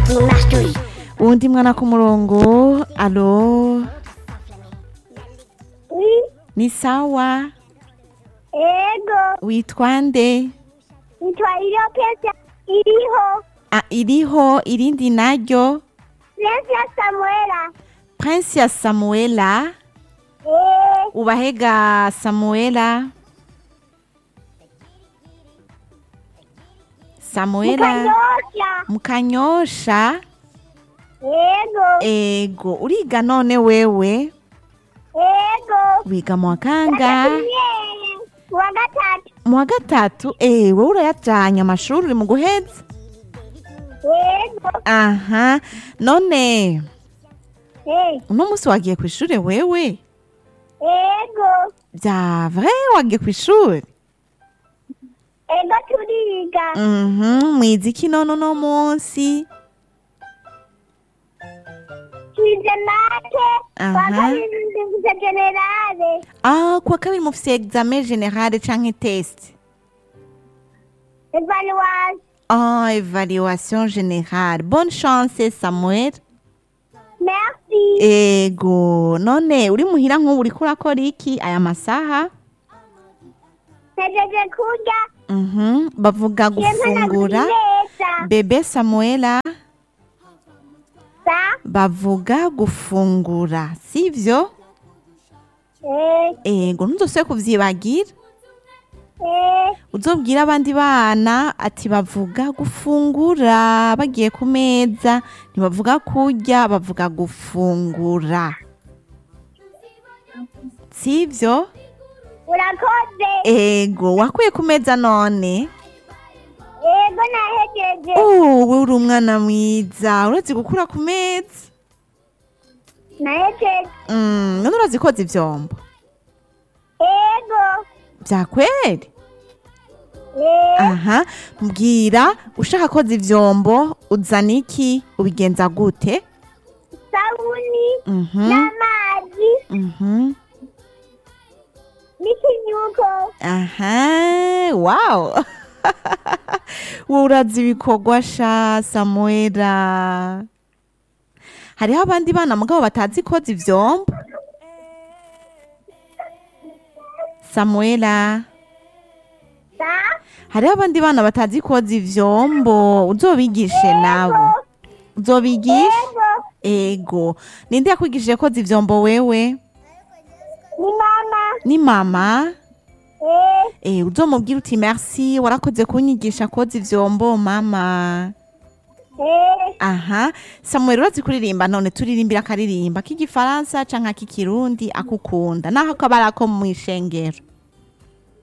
mastery. uwundi mwana ku murongo alo Oui, ni sawa ego. witwa nde Nitwa iliyo pesa iliho. Ah, iriho irindi naryo Prince ya Samuela. prince ya samuela Eh, ubahega samuela samuela mukanyosha. mukanyosha Ego, ego uriga none wewe ego. wiga mu wa kanga Gatatu. Wa gatatu. mu wa gatatu eh wowe urayajanye amashuri uri mu guheza Ego. aha none Eh, uno munsi wagiye ku ishuri wewe ego. bya vrai wagiye ku ishuri Ego turiga. mhm mwize iki none uno munsi Twize make. Aha. Kwa kabiri ndivuze generale. ah kuwa kabiri mufise examen generale canke test Evaluation. ah evaluation générale bonne chance samuel Merci. ego none uri muhira nk'ubu uriko urakora iki aya masaha Najeje kurya. mhm bavuga gufungura neza. bebe samuela Sa. bavuga gufungura sivyo Eh, ego ntuzosubire kuvyibagira eh. uzobwira abandi bana ati bavuga gufungura bagiye ku meza ntibavuga kurya bavuga gufungura sivyo Urakoze. ego wakuye ku meza none Ego nahejeje. uwe uri umwana mwiza urazi gukura ku meza Nahejeje. Mm, none urazi koza ivyombo Ego. vyakweri Eh, aha mbwira ushaka koza ivyombo uzana iki ubigenza gute sabuni mhm n'amazi mhm n'ikinyuko. aha wow wowe urazi ibikorwa sha samuela hariho abandi bana mugabo batazi koza ivyombo samuela Sa. hariho abandi bana batazi koza ivyombo uzobigishe nabo uzobigisha Ego. ego ninde yakwigishije koza ivyombo wewe Ni mama. ni mama Eh, Eh, uzomubwira uti merci warakoze kunyigisha koza ivyombo mama eh. aha samuel urazi kuririmba none turirimbira akaririmba k'igifaransa canke ak'ikirundi akukunda naho kaba ari ako mw'ishengero